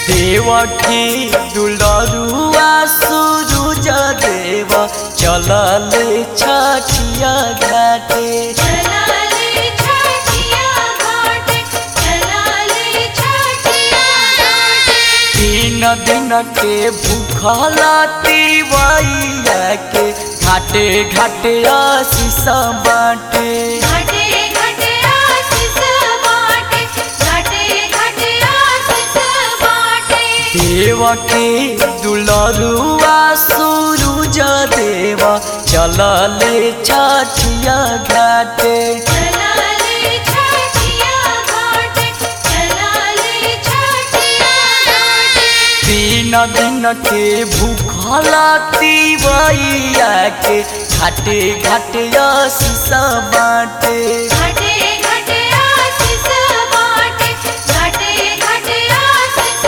देवठी दुलरुआ सुरुज देव चलल छठिया घाटे चलाले छठिया घाटे चलाले छठिया घाटे तीन दिन के भूखला तिवैया के घाटे घाटे आशीष बाटे घाटे घाटे आशीष बाटे घाटे घाटे आशीष बाटे देव के दुलरुआ सुरुज देव चलले छठिया घाटे चलाले छठिया घाटे चलाले छठिया घाटे तीन दिन के भूखला तिवैया के घाटे घाटे आशीष बाटे घाटे घाटे आशीष बाटे घाटे घाटे आशीष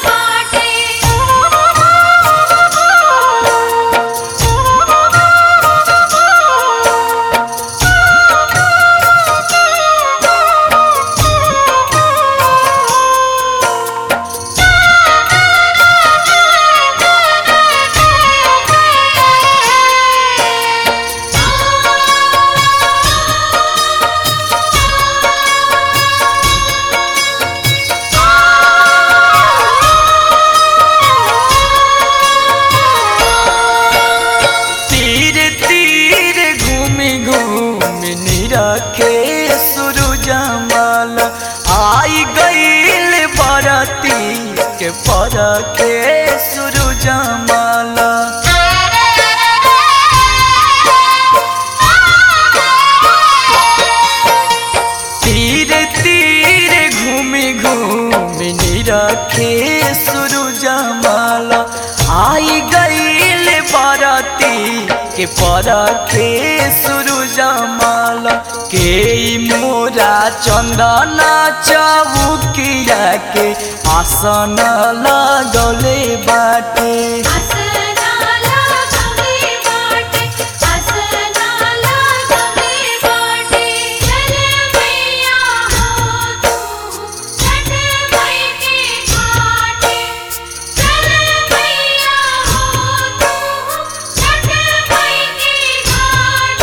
तीर तीर घूमी घूमी निरखे सूरज माल आई गईल बरती के परखे सूरज माल तीर तीर घूमी घूमी निरखे सूरज माल आई गईल बरती के परखे सूरज माल के मोरा चंदना चौकिया के आसन लगले बाटे आसनाला गंगे बाटे आसनाला गंगे बाटे चल मैया हो तू छठ मई के घाटे चल मैया हो तू छठ मई के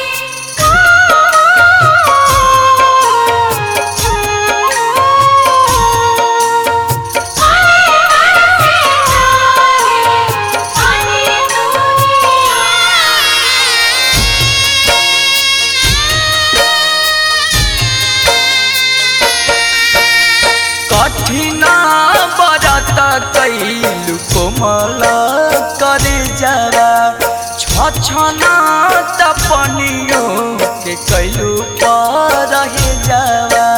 कठिना बरत कैलु कोमल करे जरा छछना तपनियो के कैलु पर जावा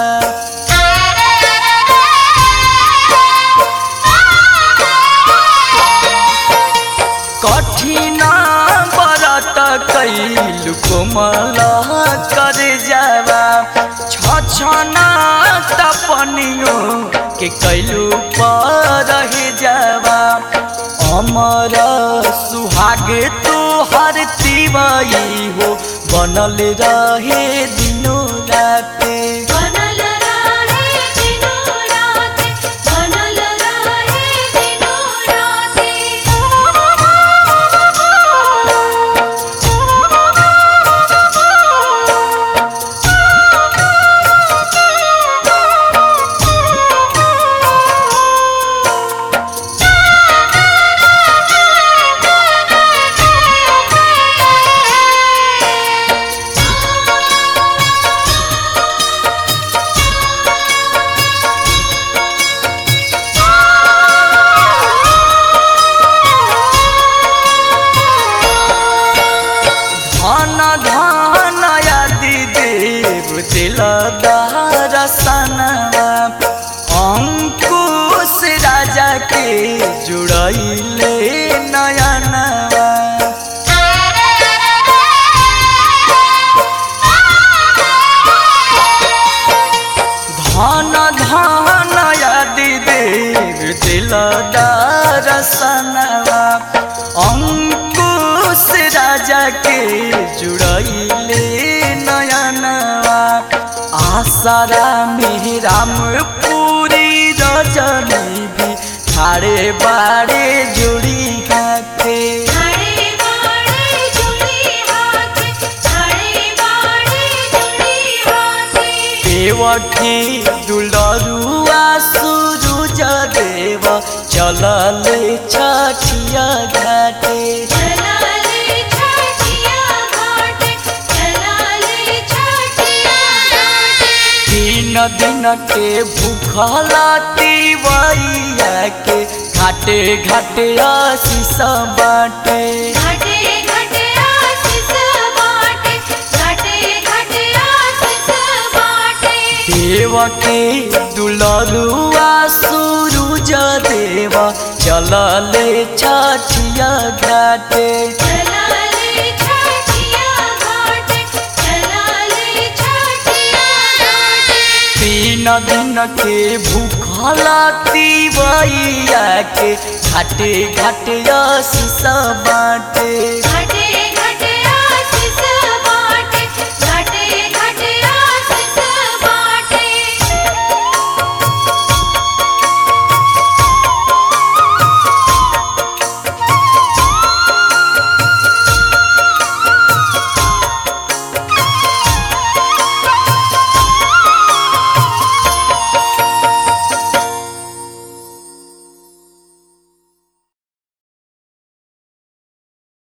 कठिना बरत कैलु कोमल करे जावा छछना तपनियो के कैलु पर जावा अमर सुहाग तोहर तिवई हो बनल रहे दिनो राते बनल रहे दिनो राते बनल रहे दिनो धन धन यदि देव दिलदार सनवा अंकुश राजा के जुड़ैले नयनवा धन धन यदि देव दिलदार सनवा अंकुश राजा के जुड़ैले नयनवा आसारा में राम पूरी रजनी भी खाड़े बाड़े जुड़ी हाथे खड़े बाड़े जुड़ी हाथ खड़े बाड़े जुड़ी हाथ देवठी दुलरुआ सूरज देव चलल छठिया घाटे चलाले छठिया घाट चलाले छठिया घाट तीन दिन के भूखला तिवैया के घाटे घाटे आशीष बाटे घाटे घाटे आशीष बाटे घाटे घाटे आशीष बाटे देव के दुलरुआ सूरज देव चलले छठिया घाटे चलाले छठिया घाट चलाले छठिया घाट तीन दिन के भूखला तिवैया के घाटे घाटे आशीष बाटे घाटे